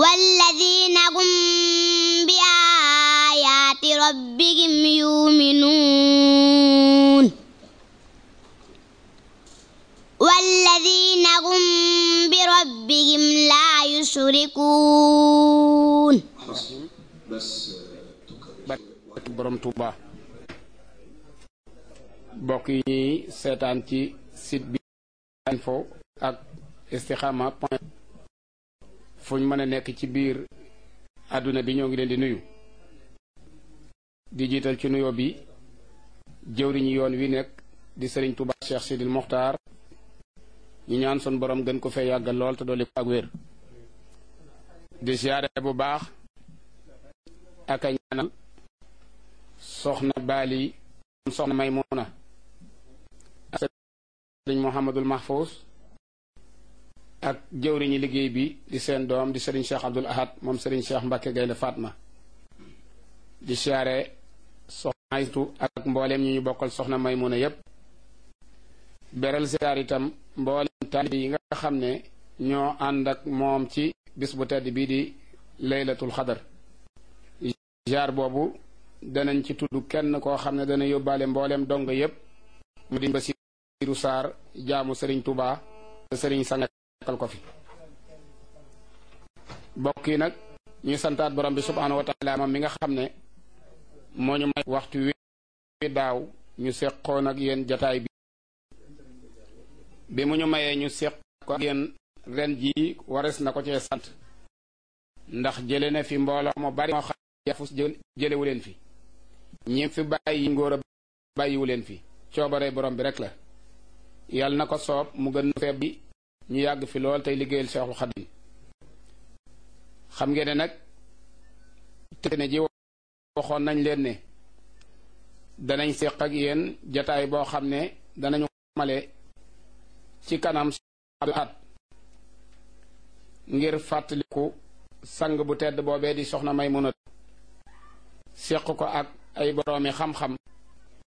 والذين هم بآيات ربهم يؤمنون والذين هم بربهم لا يشركون barke borom Touba mbokk yi ñuy seetaan ci site bi info ak istikhama point fu ñu mën a nekk ci biir àdduna bi ñoo ngi leen di nuyu di jiital ci nuyoo bi jëwriñu yoon wi nekk di sëriñ Touba Cheikh Sidil Mokhtar ñu ñaan sun borom gën ko fee yàggal lool te dolli ko ak wér di siyaare bu baax ak a ñaanal soxna baali soxna maymuna ak sëriñ Mouhamadul Mahfous ak jëwriñi liggéey bi di seen doom di sëriñ Cheikh Abdul Ahad moom sëriñ Cheikh Mbacke Gaynde Fatma di siyaare soxna Aytu ak mbooleem ñi ñu bokkal soxna maymuna yépp beral siyaar itam mbooleem taalibe yi nga xam ne ñoo ànd ak moom ci bis bu tedd bii di laylatul xadar jaar boobu danañ ci tudd kenn koo xam ne dana yóbbaale mbooleem dong yépp mu di Basiiru Saar jaamu sëriñ Tuubaa te sëriñ sangal ko fi bokk yi nag ñuy santaat borom bi subhaanahu wa taala moom mi nga xam ne moo ñu may waxtu wi daaw ñu seqoon ak yéen jataay bi bi mu ñu mayee ñu seq ko ak yéen ren jii wares na ko cee sant ndax jële na fi mbooloo mu bari moo xam yafus jëlewu leen fi ñi fi bàyyi ngóor a bàyyiwu leen fi coobare borom bi rek la yàlla na ko soob mu gën feeb bi ñu yàgg fi lool tey liggéeyal Seexul Xadim xam ngeen ne nag te ne ji waxoon nañ leen ne danañ séq ak yéen jataay boo xam ne danañu male ci kanam at ngir fàttaliku sang bu tedd boobee di soxna Maymuna séq ko ak ay boroomi xam-xam